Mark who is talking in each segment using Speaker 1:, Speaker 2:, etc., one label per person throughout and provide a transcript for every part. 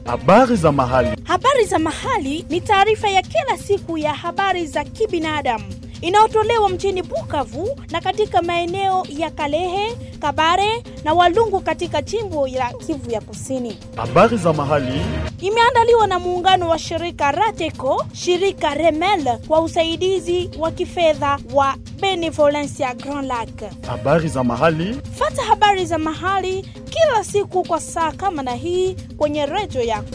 Speaker 1: Habari za mahali.
Speaker 2: Habari za mahali ni taarifa ya kila siku ya habari za kibinadamu inayotolewa mjini Bukavu na katika maeneo ya Kalehe, Kabare na Walungu katika jimbo la Kivu ya Kusini.
Speaker 1: Habari za mahali.
Speaker 2: Imeandaliwa na muungano wa shirika Rateco, shirika Remel kwa usaidizi wa kifedha wa Benevolencia Grand Lac.
Speaker 1: Habari za mahali.
Speaker 2: Fata habari za mahali kila siku kwa saa kama na hii kwenye redio yako.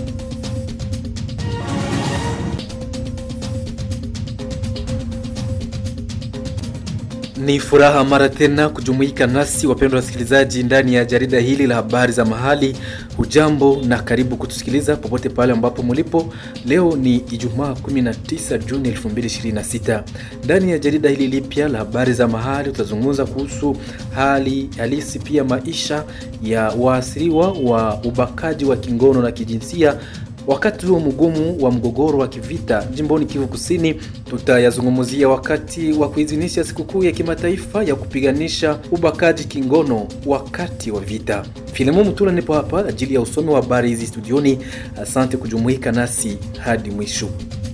Speaker 3: Ni furaha mara tena kujumuika nasi wapendwa wasikilizaji, ndani ya jarida hili la habari za mahali. Hujambo na karibu kutusikiliza popote pale ambapo mulipo. Leo ni Ijumaa 19 Juni 2026. Ndani ya jarida hili lipya la habari za mahali tutazungumza kuhusu hali halisi, pia maisha ya waasiriwa wa ubakaji wa kingono na kijinsia wakati huo mgumu wa mgogoro wa kivita jimboni Kivu Kusini. Tutayazungumzia wakati wa kuidhinisha sikukuu ya kimataifa ya kupiganisha ubakaji kingono wakati wa vita. Filemo Mutula nipo hapa ajili ya usomi wa habari hizi studioni. Asante kujumuika nasi hadi mwisho.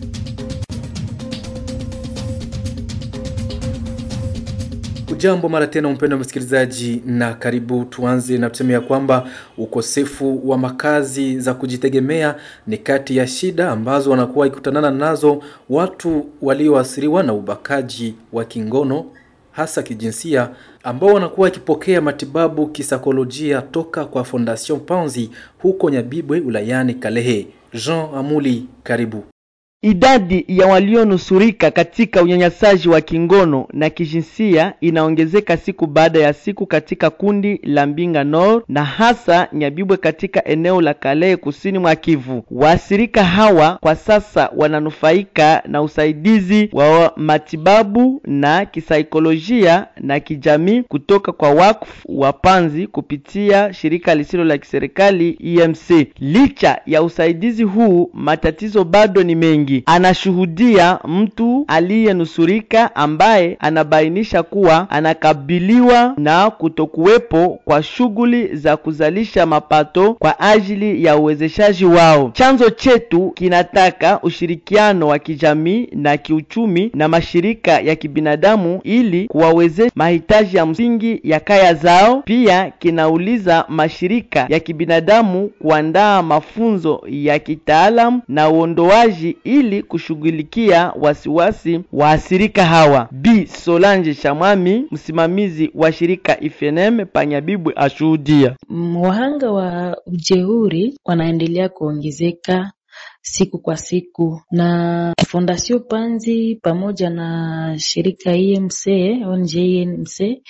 Speaker 3: Ujambo mara tena mpendo wa msikilizaji, na karibu. Tuanze na tuseme ya kwamba ukosefu wa makazi za kujitegemea ni kati ya shida ambazo wanakuwa ikutanana nazo watu walioathiriwa na ubakaji wa kingono hasa kijinsia, ambao wanakuwa wakipokea matibabu kisaikolojia toka kwa Fondation Panzi huko Nyabibwe ulayani Kalehe. Jean Amuli, karibu.
Speaker 4: Idadi ya walionusurika katika unyanyasaji wa kingono na kijinsia inaongezeka siku baada ya siku katika kundi la Mbinga Nord na hasa Nyabibwe katika eneo la Kalehe kusini mwa Kivu. Waathirika hawa kwa sasa wananufaika na usaidizi wa matibabu na kisaikolojia na kijamii kutoka kwa wakfu wa Panzi kupitia shirika lisilo la kiserikali EMC. Licha ya usaidizi huu, matatizo bado ni mengi. Anashuhudia mtu aliyenusurika ambaye anabainisha kuwa anakabiliwa na kutokuwepo kwa shughuli za kuzalisha mapato kwa ajili ya uwezeshaji wao. Chanzo chetu kinataka ushirikiano wa kijamii na kiuchumi na mashirika ya kibinadamu ili kuwawezesha mahitaji ya msingi ya kaya zao. Pia kinauliza mashirika ya kibinadamu kuandaa mafunzo ya kitaalamu na uondoaji ili kushughulikia wasiwasi waathirika hawa. Bi Solange Shamwami, msimamizi wa shirika IFNM Panyabibwe, ashuhudia
Speaker 5: wahanga wa ujeuri wanaendelea kuongezeka siku kwa siku, na Fondation Panzi pamoja na shirika EMC ONG EMC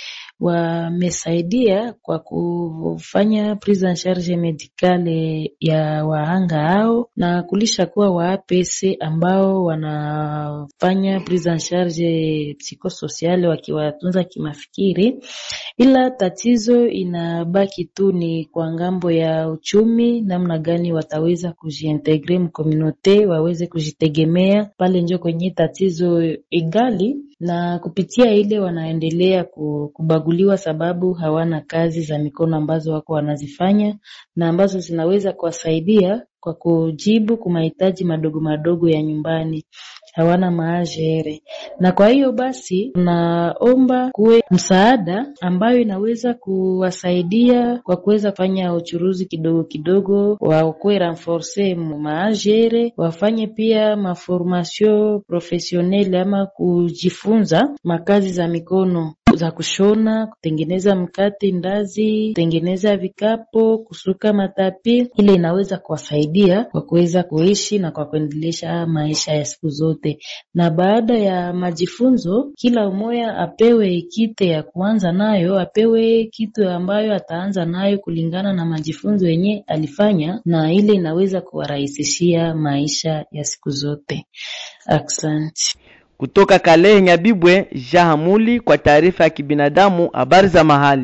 Speaker 5: wamesaidia kwa kufanya prise en charge medicale ya wahanga hao na kulisha kuwa wa APC ambao wanafanya prise en charge psikososiale wakiwatunza kimafikiri, ila tatizo inabaki tu ni kwa ngambo ya uchumi, namna gani wataweza kujiintegre mkomunote waweze kujitegemea pale, njo kwenye tatizo igali na kupitia ile wanaendelea kubaguliwa sababu hawana kazi za mikono ambazo wako wanazifanya na ambazo zinaweza kuwasaidia kwa kujibu kwa mahitaji madogo madogo ya nyumbani. Hawana maajere, na kwa hiyo basi tunaomba kuwe msaada ambayo inaweza kuwasaidia kwa kuweza kufanya uchuruzi kidogo kidogo, wakuwe renforce maajere, wafanye pia maformation professionnelle ama kujifunza makazi za mikono za kushona, kutengeneza mkate, ndazi, kutengeneza vikapo, kusuka matapi. Ile inaweza kuwasaidia kwa kuweza kuishi na kwa kuendelesha maisha ya siku zote. Na baada ya majifunzo, kila mmoja apewe kite ya kuanza nayo, apewe kitu ambayo ataanza nayo kulingana na majifunzo yenye alifanya, na ile inaweza kuwarahisishia maisha ya siku zote. Asante.
Speaker 4: Kutoka Kalehe Nyabibwe, Jahamuli kwa taarifa ya kibinadamu, habari za mahali.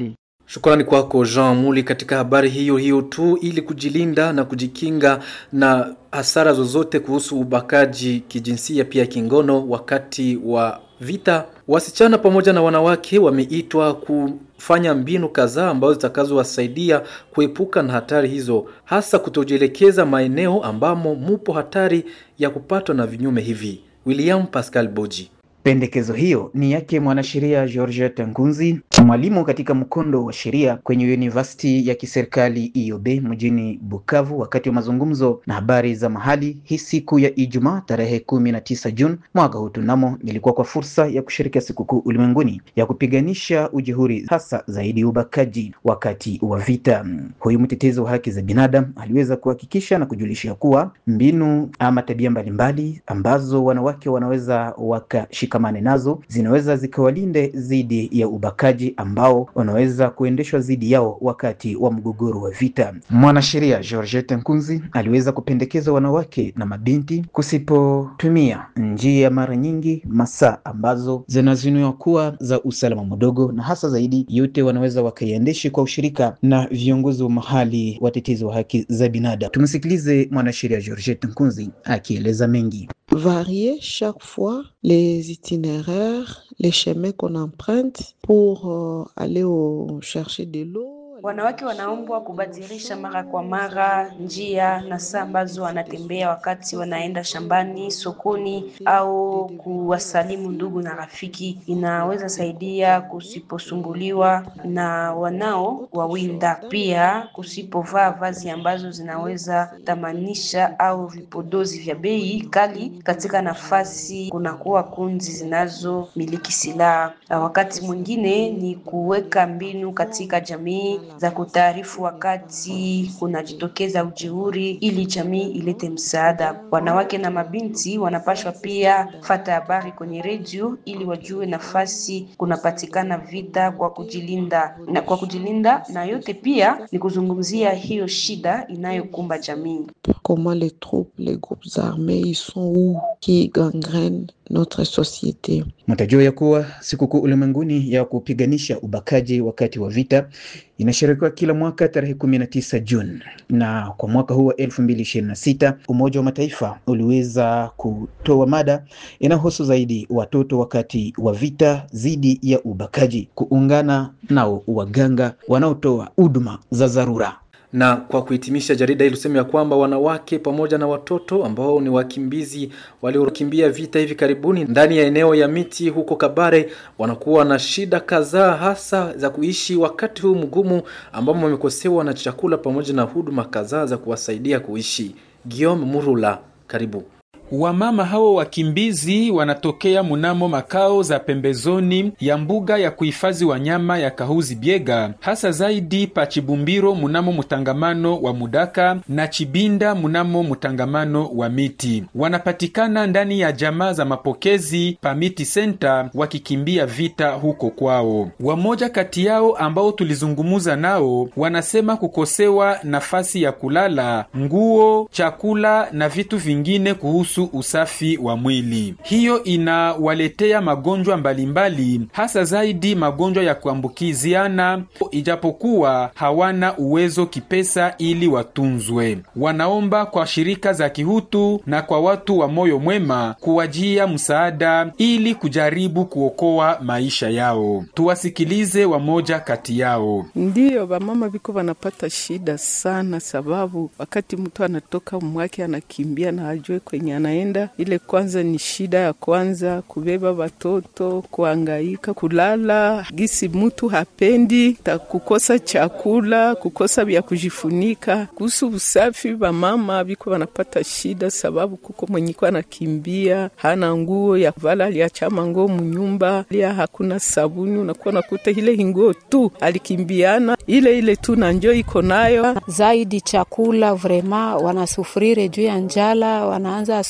Speaker 3: Shukrani kwako Jean Muli. Katika habari hiyo hiyo tu, ili kujilinda na kujikinga na hasara zozote kuhusu ubakaji kijinsia pia kingono wakati wa vita, wasichana pamoja na wanawake wameitwa kufanya mbinu kadhaa ambazo zitakazowasaidia kuepuka na hatari hizo, hasa kutojielekeza maeneo ambamo mupo hatari ya kupatwa na vinyume hivi. William Pascal Boji.
Speaker 6: Pendekezo hiyo ni yake mwanasheria Georgette Ngunzi, mwalimu katika mkondo wa sheria kwenye University ya kiserikali IOB mjini Bukavu, wakati wa mazungumzo na habari za mahali hii siku ya Ijumaa tarehe kumi na tisa Juni mwaka huu. Tunamo ilikuwa kwa fursa ya kushirikia sikukuu ulimwenguni ya kupiganisha ujihuri, hasa zaidi ubakaji wakati wa vita. Huyu mtetezi wa haki za binadamu aliweza kuhakikisha na kujulisha kuwa mbinu ama tabia mbalimbali ambazo wanawake wanaweza wakashika kamane nazo zinaweza zikawalinde dhidi ya ubakaji ambao wanaweza kuendeshwa dhidi yao wakati wa mgogoro wa vita. Mwanasheria Georgette Nkunzi aliweza kupendekeza wanawake na mabinti kusipotumia njia mara nyingi masaa ambazo zinazuniwa kuwa za usalama mdogo, na hasa zaidi yote wanaweza wakaiendeshi kwa ushirika na viongozi wa mahali watetezi wa haki za binadamu. Tumsikilize mwanasheria Georgette Nkunzi akieleza mengi.
Speaker 7: varier chaque fois les itinéraires, les chemins qu'on emprunte pour euh, aller au, chercher de l'eau.
Speaker 8: Wanawake wanaombwa kubadilisha mara kwa mara njia na saa ambazo wanatembea wakati wanaenda shambani, sokoni au kuwasalimu ndugu na rafiki. Inaweza saidia kusiposumbuliwa na wanao wawinda, pia kusipovaa vazi ambazo zinaweza tamanisha au vipodozi vya bei kali katika nafasi kunakuwa kundi zinazomiliki silaha. Wakati mwingine ni kuweka mbinu katika jamii za kutaarifu wakati kunajitokeza ujeuri ili jamii ilete msaada. Wanawake na mabinti wanapashwa pia fata habari kwenye redio ili wajue nafasi kunapatikana vita kwa kujilinda na kwa kujilinda, na yote pia ni kuzungumzia hiyo shida inayokumba jamii.
Speaker 7: Comment les troupes, les groupes armés, ils sont où, qui gangrènent notre société.
Speaker 6: Mtajua ya kuwa sikukuu ulimwenguni ya kupiganisha ubakaji wakati wa vita inasherekewa kila mwaka tarehe kumi na tisa Juni, na kwa mwaka huu wa elfu mbili ishirini na sita Umoja wa Mataifa uliweza kutoa mada inayohusu zaidi watoto wakati wa vita dhidi ya ubakaji, kuungana nao waganga wanaotoa huduma za dharura
Speaker 3: na kwa kuhitimisha, jarida hili lusema ya kwamba wanawake pamoja na watoto ambao ni wakimbizi waliokimbia vita hivi karibuni ndani ya eneo ya miti huko Kabare wanakuwa na shida kadhaa, hasa za kuishi wakati huu mgumu, ambamo wamekosewa na chakula pamoja na huduma kadhaa za kuwasaidia kuishi. Guillaume Murula, karibu.
Speaker 9: Wamama hao wakimbizi wanatokea munamo makao za pembezoni ya mbuga ya kuhifadhi wanyama ya Kahuzi Biega, hasa zaidi pa Chibumbiro munamo mutangamano wa Mudaka na Chibinda munamo mutangamano wa Miti. Wanapatikana ndani ya jamaa za mapokezi pa Miti Center wakikimbia vita huko kwao. Wamoja kati yao ambao tulizungumuza nao wanasema kukosewa nafasi ya kulala, nguo, chakula na vitu vingine kuhusu usafi wa mwili. Hiyo inawaletea magonjwa mbalimbali, hasa zaidi magonjwa ya kuambukiziana, ijapokuwa hawana uwezo kipesa ili watunzwe. Wanaomba kwa shirika za kihutu na kwa watu wa moyo mwema kuwajia msaada ili kujaribu kuokoa maisha yao. Tuwasikilize wamoja kati yao.
Speaker 10: Ndiyo, wamama viko wanapata shida sana, sababu wakati mtu anatoka mwake anakimbia na ajue kwenye anaenda, ile kwanza ni shida ya kwanza, kubeba watoto, kuangaika, kulala gisi mtu hapendi, ta kukosa chakula, kukosa vya kujifunika. Kuhusu usafi, wamama viko wanapata shida, sababu kuko mwenyiko anakimbia hana nguo ya vala, aliachama nguo munyumba, lia hakuna sabuni, unakuwa nakuta ile hinguo tu alikimbiana ile ile tu na njo iko nayo
Speaker 11: zaidi chakula vrema wanasufurire juu ya njala, wanaanza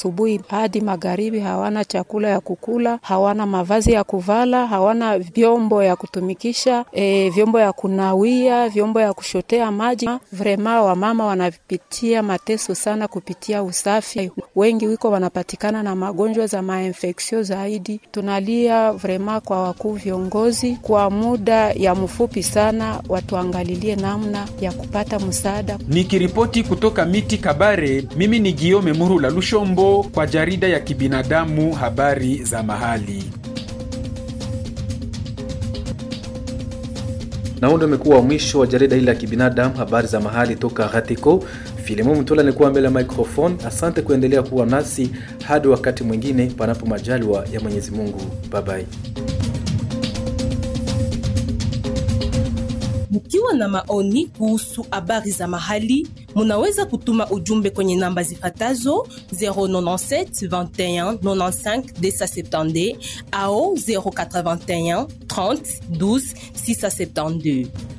Speaker 11: asubuhi hadi magharibi, hawana chakula ya kukula, hawana mavazi ya kuvala, hawana vyombo ya kutumikisha, e, vyombo ya kunawia, vyombo ya kushotea maji. Vrema wamama wanapitia mateso sana kupitia usafi. Wengi wiko wanapatikana na magonjwa za mainfeksio zaidi. Tunalia vrema kwa wakuu viongozi, kwa muda ya mfupi sana watuangalilie namna ya kupata msaada.
Speaker 9: Nikiripoti kutoka miti Kabare, mimi ni Giome Muru la Lushombo kwa jarida ya kibinadamu habari za mahali.
Speaker 3: na huu ndio umekuwa mwisho wa jarida hili la kibinadamu habari za mahali toka Gatiko. Filimo Mtola nikuwa mbele ya microphone. Asante kuendelea kuwa nasi hadi wakati mwingine, panapo majaliwa ya Mwenyezi Mungu. Bye bye.
Speaker 12: Mkiwa na maoni kuhusu habari za mahali, munaweza kutuma ujumbe kwenye namba zifatazo 097 21 95 270 au 081 30 12 672.